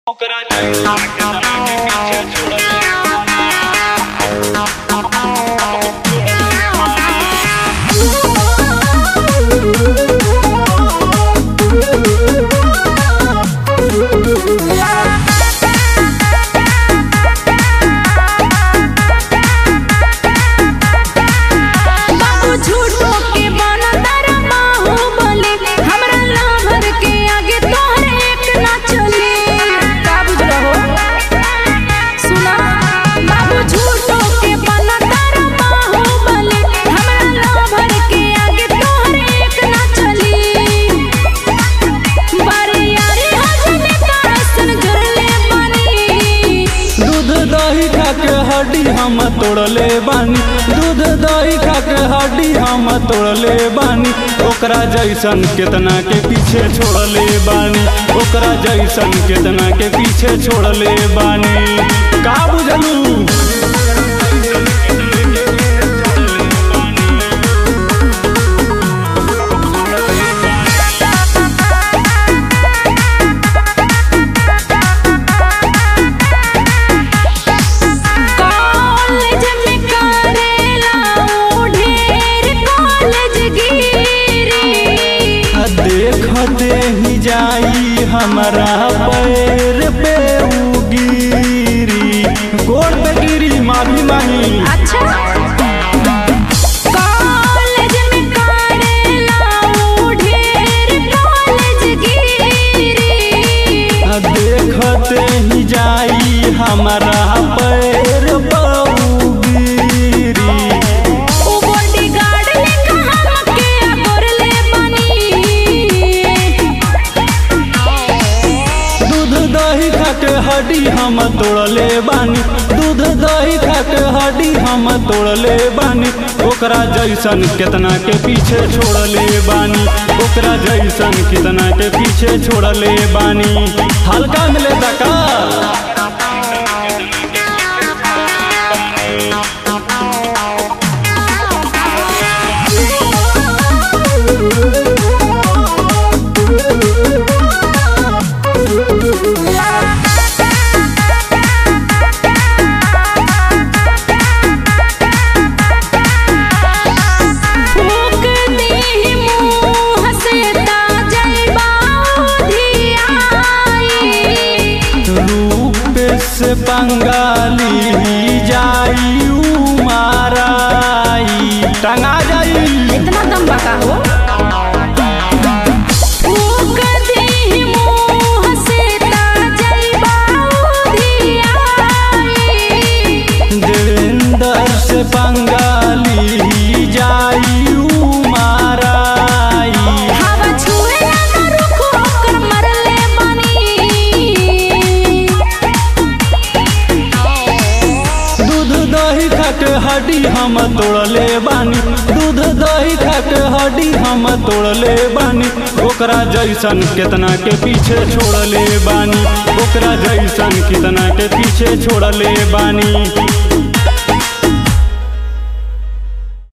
ओकरा जैसा के तना के पीछे छोड़ल बाबू झूठो के बनतर बाहुबली हमरा लहर के आगे तोहरे एक ना चले का बुझ रहो सुना बाबू झूठो के बनतर बाहुबली हमरा लहर के आगे तोहरे एक ना चली बारे यारे हजने तरसन जुरले बनी दूध दही खा के हड्डी हम तोड़ले बानी दूध दही खा के हड्डी हम तोड़ले बानी ओकरा जैसन केतना के पीछे छोड़ले बानी ओकरा जैसन केतना के पीछे छोड़ले बानी का बुझलू कॉलेज में करेला ऊ ढेर कॉलेज गिरी आ देखते ही जाई हमारा पैर पे उ गिरी गोड़ पे गिरी माफी मांगी अच्छा कॉलेज में करेला ऊ ढेर कॉलेज गिरी आ देखते ही जाई हमारा पैर पे उ गिरी ऊ बॉडीगार्ड लेखा हमके अगोरले बनी दूध दही खा के हड्डी हम तोड़ले बानी दूध दही खा के हड्डी हम तोड़ले बानी ओकरा जैसन केतना के पीछे छोड़ले बानी ओकरा जैसन कितना के पीछे छोड़ले बानी हल्का मिले का फूक दी मुँह से ताजलबा धियाई रूप से बंगाली जाई माराई टंगा जाई इतना दम बका हो फूक दी मुँह से ताजलबा धियाई देवेंद्र से बंगाली जाई माराई हवा छुए ना रुख ओकर मरले बनी दूध दही खा के हड्डी हम तोड़ले बानी दूध दही खा के हड्डी हम तोड़ले बानी ओकरा जैसन केतना के पीछे छोड़ले बानी ओकरा जैसन कितना के पीछे छोड़ले बानी